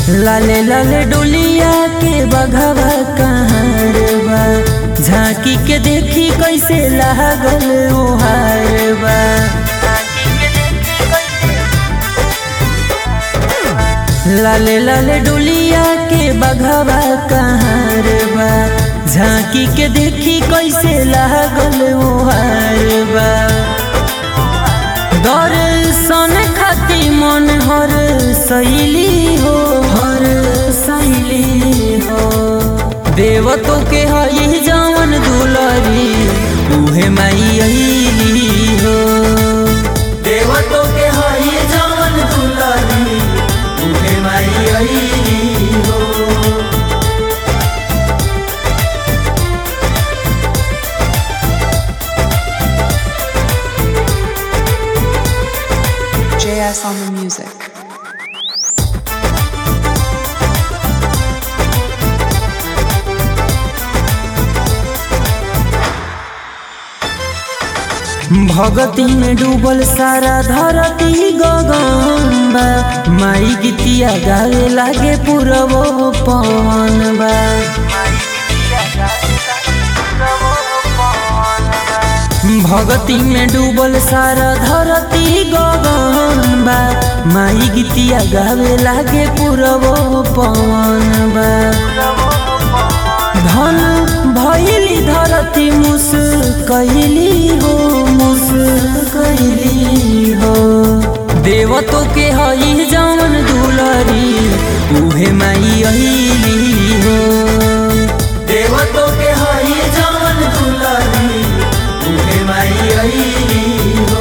लाले लाले डोलिया के बघवा कहाँ बा झांकी के देखी कैसे लागल ओहार बा लाले लाले डोलिया के बघवा कहाँ बा झांकी के देखी कैसे लागल ओहार बा दर्शन खाती मन हर सैली हो हर सैली हो देवतो के हई जवन दुलरी उहे माई अइली हो देवतो के हई जवन दुलरी उहे माई अइली हो JS on the music. भगती में डूबल सारा धरती गगन बा माई गीतिया गावे लागे पूरबो पवन बा भगती में डूबल सारा धरती गगन बा माई गीतिया गावे लागे पूरबो पवन बा धन भैली धरती मुस कैली हो मुस कैली हो देवतो के हई जवन दुलरी उहे माई अइली हो देवतो के हई जवन दुलरी उहे माई अइली हो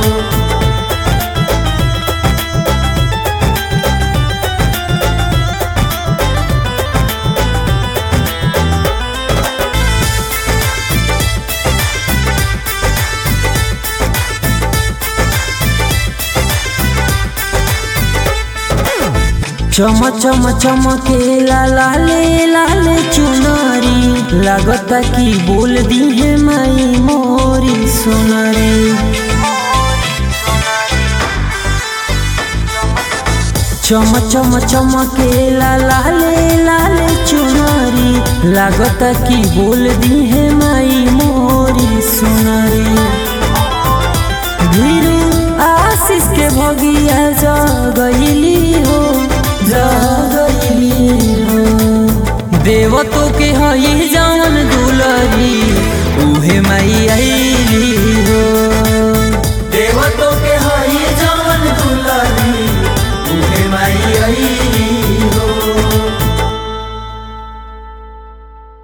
चम चम चमके लाले लाले चुनरी लगता कि बोल दी है माई मोरी सुनरी चम चम चमके लाले लाले चुनरी लगता कि बोल दी है माई मोरी सुनरी धीरू आशीष के भगिया जगैली हो जगैली हो देवतो के हई जवन दुलरी